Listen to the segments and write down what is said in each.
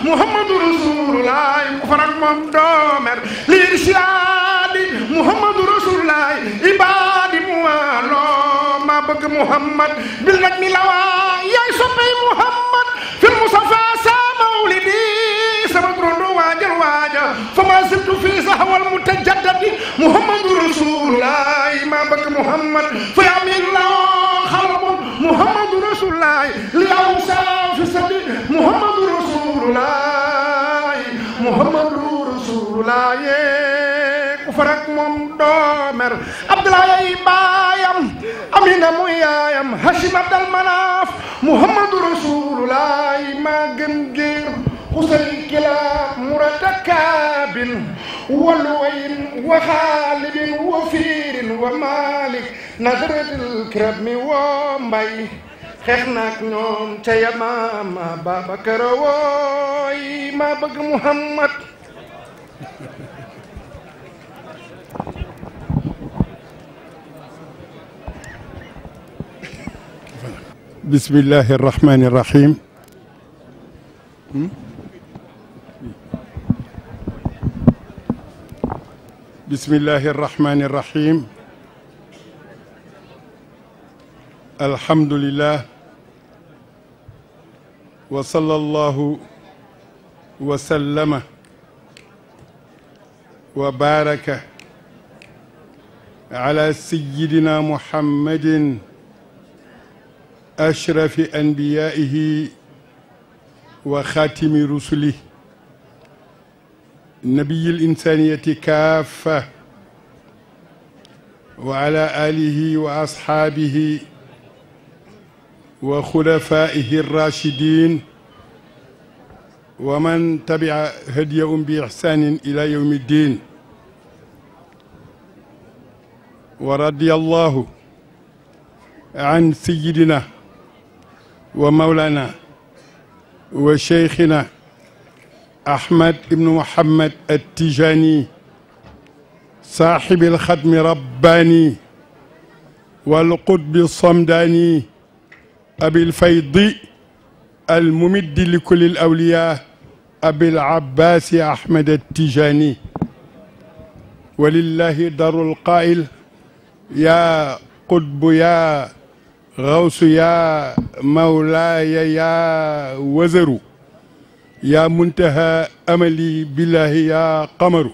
muhammadu rasulullah ku farak moom doomer liir siyaadi muhammadu rasulullah ibaadi mu waaloo maa bëgg muhammad bil nag mi lawaa yaay soppey muhammad fil musafa sa mawlidi sama turando waajal waaja fa ma sibtu fii sahwal mutajaddadi muhammadu rasulullah maa bëgg muhammad fa yamin lawaa xalabun muhammadu rasulullah li aw saa fi sadi muhammadu rasulullah muhammadu rasulullah ku farak moom doomer abdoulaye baayam amina muy yaayam hashim abdal manaaf muhammadu rasulullah maa gën géer xusay kilaab murata kaabin walwayin wa xaalibin wa fiirin wa malik nadratil kirami wa mbay xeex naak ñoom ca yamaama Babacar wooy maa bëgg Muhammad bismillahi irrahmani irrahim bismillahi irrahmani irrahim alhamdulillah wa sallallahu wa sallama wa baraka ala sayyidina muhammadin أشرف أنبيائه وخاتم رسله نبي الإنسانية كافة وعلى آله وأصحابه وخلفائه الراشدين ومن تبع هديهم بإحسان إلى يوم الدين ورضي الله عن سيدنا ومولانا وشيخنا أحمد بن محمد التجاني صاحب الختم رباني والقطب الصمداني أبي الفيض الممد لكل الأولياء أبي العباس أحمد التجاني ولله در القائل يا قطب يا غوث يا مولاي يا وزر يا منتهى أملي بالله يا قمر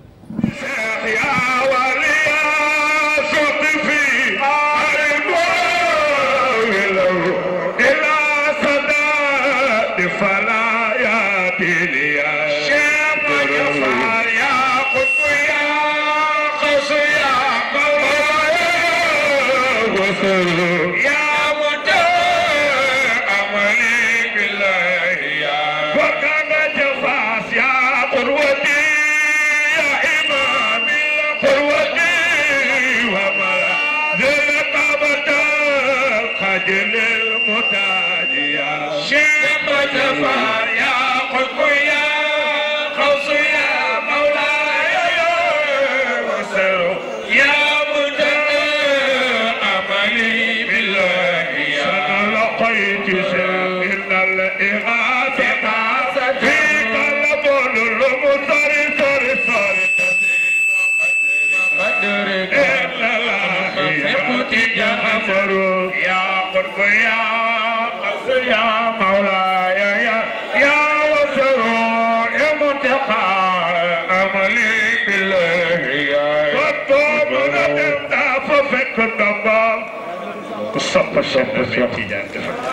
sopp sopp Seex Tijaan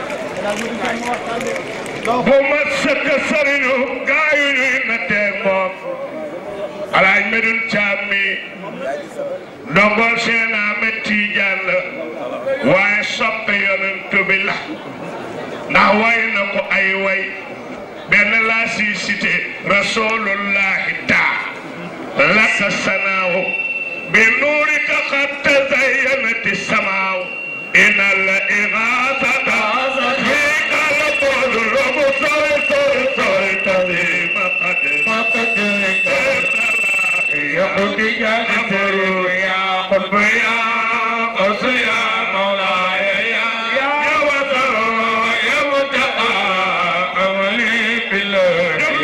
bu ma sëkk sëriñu gaayu ñuy nattee moom alaaj medun caam mi ndongol seen Ahmed Tijaan la waaye soppe yonent bi la ndax way na ko ay way benn laa si cité rasulullahi taa laka sanaaw bi nuurika qad tazayyanati samaaw إن الإغاثة فيك البذل مصر صر صر تذيب قد يحكي جنفر يا قلب يا قص يا مولاي يا يا وزر يا متقى أملي بالله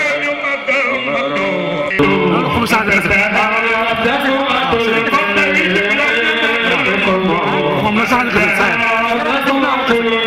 changé na moom la changé na sa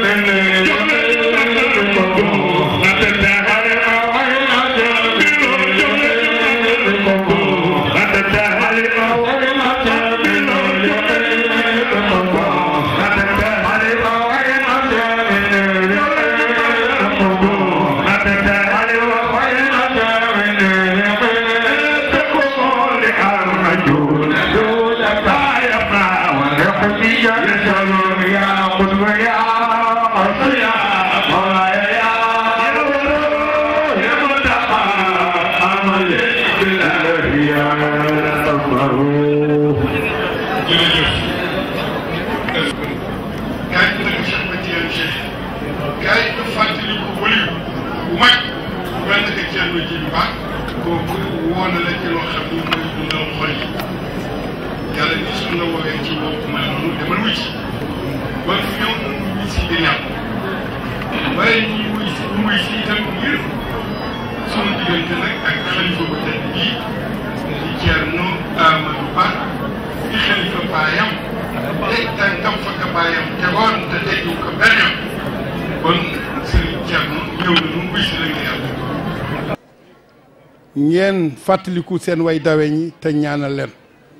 kaay bi nag Cheikh Mathiane Cheikh kaay bi fàttali ko wëliw bu mag bu mel ne que Thierno Djily Ba kooku woo na la ci loo xam ni mooy dundal xol yi yàlla ni su la woowee ci woo bu mel noonu demal wuy si ba fi ñëw mu wuy si di ñàkk waaye ñi wuy si ñu wuy si itam ngir sunu diggante nag ak xalifa bu tedd bii di Thierno Amadou Ba di xalifa baayam teg tànkam fa ka baayam tegoon te teggu ko benn yoon kon Serigne Thierno ñëw na nu wuy si la nga yàlla ngeen fàttaliku seen way dawe ñi te ñaanal leen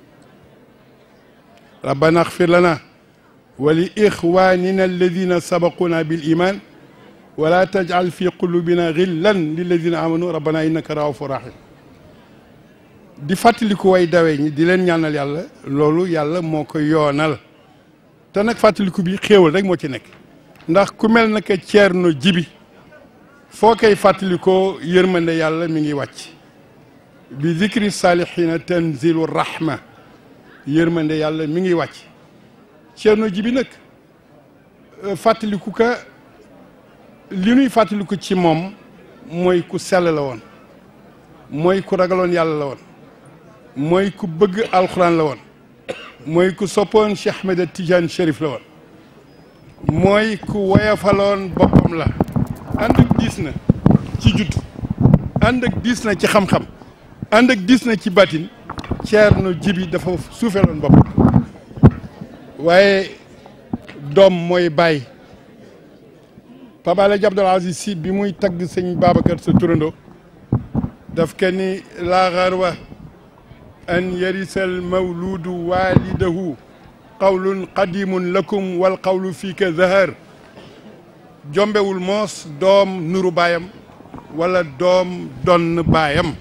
rabbana axfir lana wa li ixwanina alladina sabaquna bil iman wala tajal fi qulubina xillan lilladina amanu rabbana innaka raufur rahim di fàttaliku way dawe ñi di leen ñaanal yàlla loolu yàlla moo ko yoonal te nag fàttaliku bi xéewal rek moo ci nekk ndax ku mel naka Ceerno Jibi foo koy fàttalikoo yërmande yàlla mi ngi wàcc bi zikri salihina tanzilu rahma yërmande yàlla mi ngi wàcc Ceerno Jibi nag fàttaliku ka li nuy fàttaliku ci moom mooy ku sell la woon mooy ku ragaloon yàlla la woon mooy ku bëgg alxuraan la woon mooy ku soppoon Cheikh Ahmed Tidiane Chérif la woon mooy ku woyafaloon boppam la ànd ak diis na ci judd ànd ak diis na ci xam-xam ànd ak diis na ci batin Ceerno Jibi dafa suufeeloon boppam waaye doom mooy bàyyi Pape Alaaji Abdoul Aziz Sy bi muy tagg sëñ Babacar sa turando daf ke ni laa xarwa an yarisal mawludu walidahu qawlun qadimun lakum wal qawlu fiika zahar jombewul moos doom nuru baayam wala doom donn baayam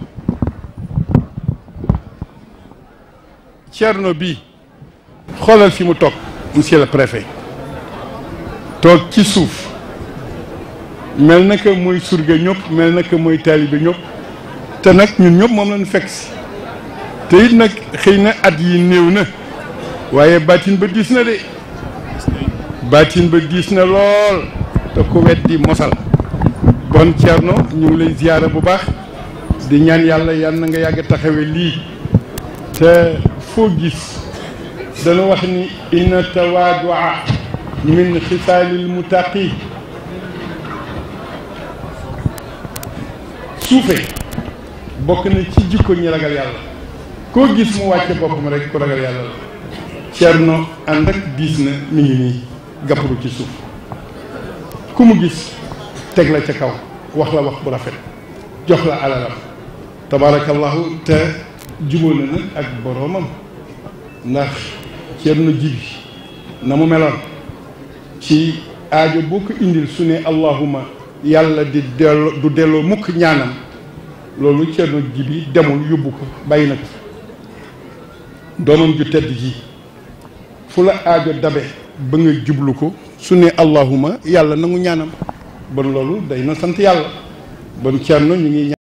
Cerno bi xoolal fi mu toog monsieur le préfet toog ci suuf mel na que mooy surga ñëpp mel na que mooy taalibe ñëpp te nag ñun ñëpp moom lañu fekk si te it nag xëy na at yi néew na waaye baatin ba diis na de baatin ba diis na lool te ku weddi mosal bon Thierno ñu ngi lay ziyaara bu baax di ñaan yàlla yal na nga yàgg taxawe lii te foo gis dana wax ni inna tawaadua min xisaalil mutaqi suufe bokk na ci jikko ñi ragal yàlla koo gis mu wàcce boppam rek ku ragal yàlla la Cerno ànd ak diis na mi ngi nii gàpparu ci suuf ku mu gis teg la ca kaw wax la wax bu rafet jox la alalam tabaarakallahu te jubóo na nag ak boroomam ndax Cerno Jibi na mu meloon ci aajo boo ko indil su ne allahuma yàlla di delloo du delloo mukk ñaanam loolu Cerno Jibi demul yóbbu ko bàyyi na ko doomam ju tedd ji fu la aajo dabe ba nga jublu ko su ne allahuma yàlla nangu ñaanam bon loolu day na sant yàlla bon Cerno ñu ngi